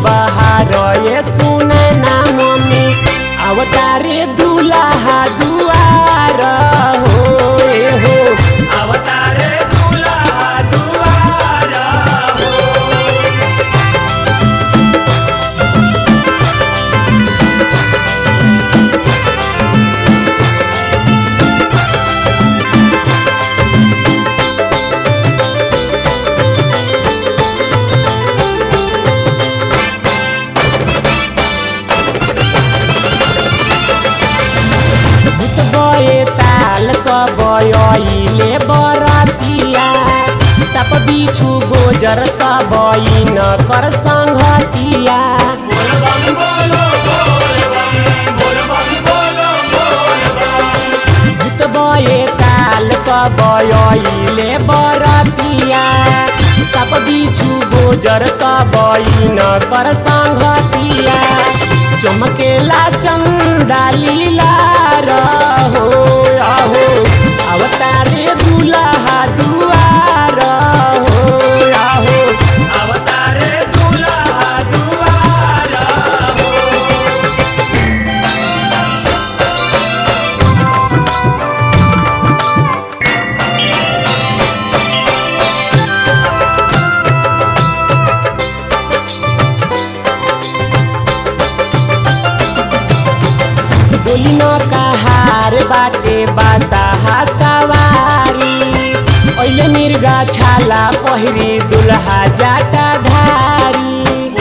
बहार ये सुने ना मम्मी अवतारे दूल्हा दुआर हो ए हो अवतारे दूल्हा दुआर हो भूतबए ताल सब अइले बरतिया सप बिछु गोजर सब न कर संगतिया भूतबए ताल सब अइले बरतिया सप बिछु गोजर सब न कर संगतिया चमकेला चंदा लीला रहो आहो अवतारे दूल्हा दुआर हो आहो अवतारे दूल्हा दुआर हो बोली न कहार बाटे बासा सवारी ओइले मिर्गा छाला पहिरी दुल्हा जाटा धारी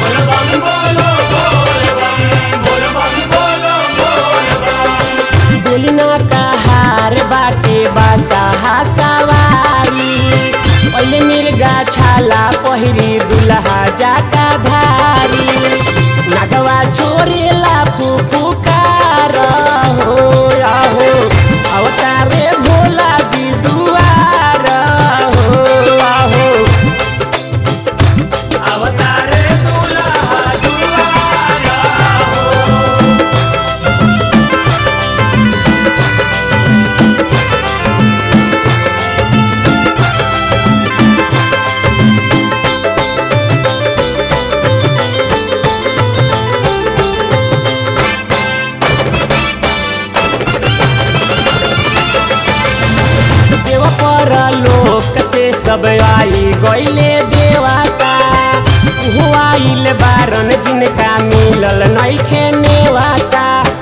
बोली न कहार बाटे बासा सवारी ओइले मिर्गा छाला पहिरी दुल्हा जाटा धारी नागवा छोरेला फुफुकार हो आहो अवतारे भोला जी दुआर हो आहो अवतारे दुल्हा दुआर हो देव पर लोक से सब आई गईले देवता उहो आइल बारन जिनका मिलल नइखे नेवाता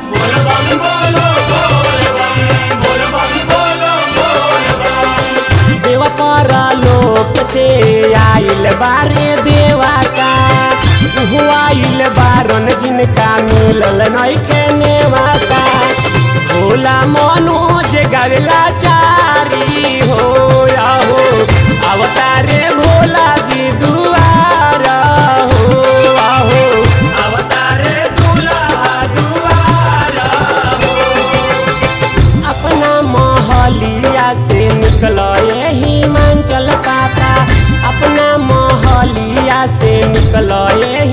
देव पर लोक से आइल बारे देवता उहो आइल बारन जिनका मिलल नइखे नेवाता भोला मनोज गरला चारी हो आहो अवतारे भोला जी दुआर हो आहो अवतारे दूल्हा दुआर हो अपना मोहलिया से निकल हिमांचल पाता अपना मोहलिया से निकल